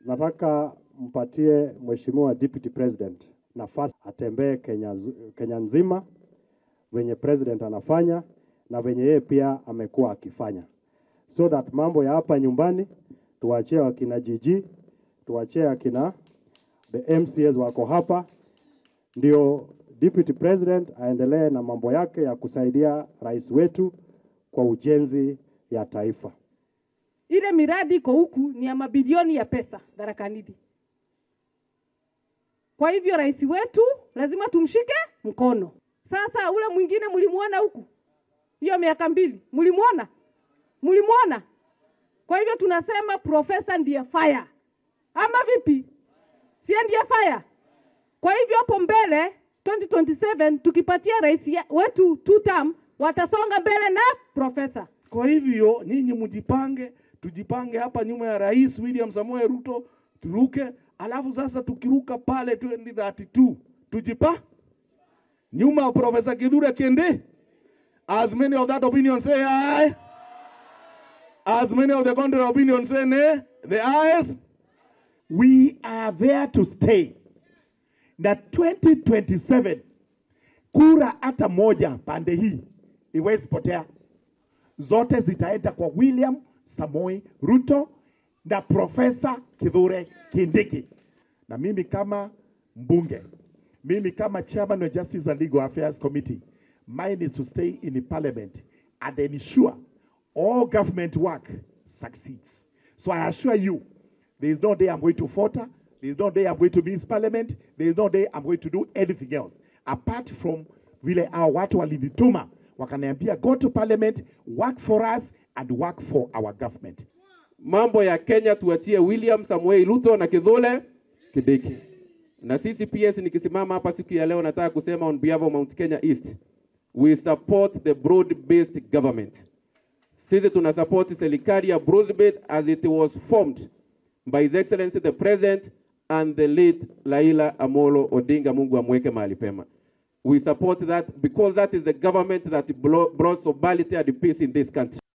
nataka mpatie Mheshimiwa Deputy President nafasi atembee Kenya, Kenya nzima venye president anafanya na venye yeye pia amekuwa akifanya, so that mambo ya hapa nyumbani tuwachie wakina Jiji, tuwachie wakina the MCAs wako hapa, ndio Deputy President aendelee na mambo yake ya kusaidia rais wetu kwa ujenzi ya taifa. Ile miradi iko huku ni ya mabilioni ya pesa Tharaka Nithi. Kwa hivyo rais wetu lazima tumshike mkono. Sasa ule mwingine mlimuona huku hiyo miaka mbili, mlimuona mlimuona? Kwa hivyo tunasema profesa ndiye fire, ama vipi? Sie ndiye fire. Kwa hivyo hapo mbele 2027 tukipatia rais wetu two term, watasonga mbele na profesa. Kwa hivyo nyinyi mjipange, tujipange hapa nyuma ya Rais William Samoei Ruto, turuke. Alafu sasa tukiruka pale 2032 tujipa nyuma ya Profesa Kithure Kindiki. As many of that opinion say aye. As many of the contrary opinion say nay. The ayes. We are there to stay. Na 2027 kura hata moja pande hii iwezi potea, zote zitaenda kwa William Samoi Ruto na Profesa Kithure Kindiki. Na mimi kama mbunge, mimi kama chairman of Justice and Legal Affairs Committee, mine is to stay in the parliament and ensure all government work succeeds. So I assure you, there is no day I'm going to falter. There is no day I'm going to miss parliament. There is no day I'm going to do anything else apart from vile hao watu walinituma wakaniambia go to parliament, work for us and work for our government. Mambo ya Kenya tuachie William Samuel Ruto na Kithure Kindiki. Na sisi PS nikisimama hapa siku ya leo nataka kusema on behalf of Mount Kenya East, we support the broad based government. Sisi tuna support serikali ya broad based as it was formed by His Excellency the President and the late Laila Amolo Odinga, Mungu amweke mahali pema. We support that because that is the government that brought sobriety and peace in this country.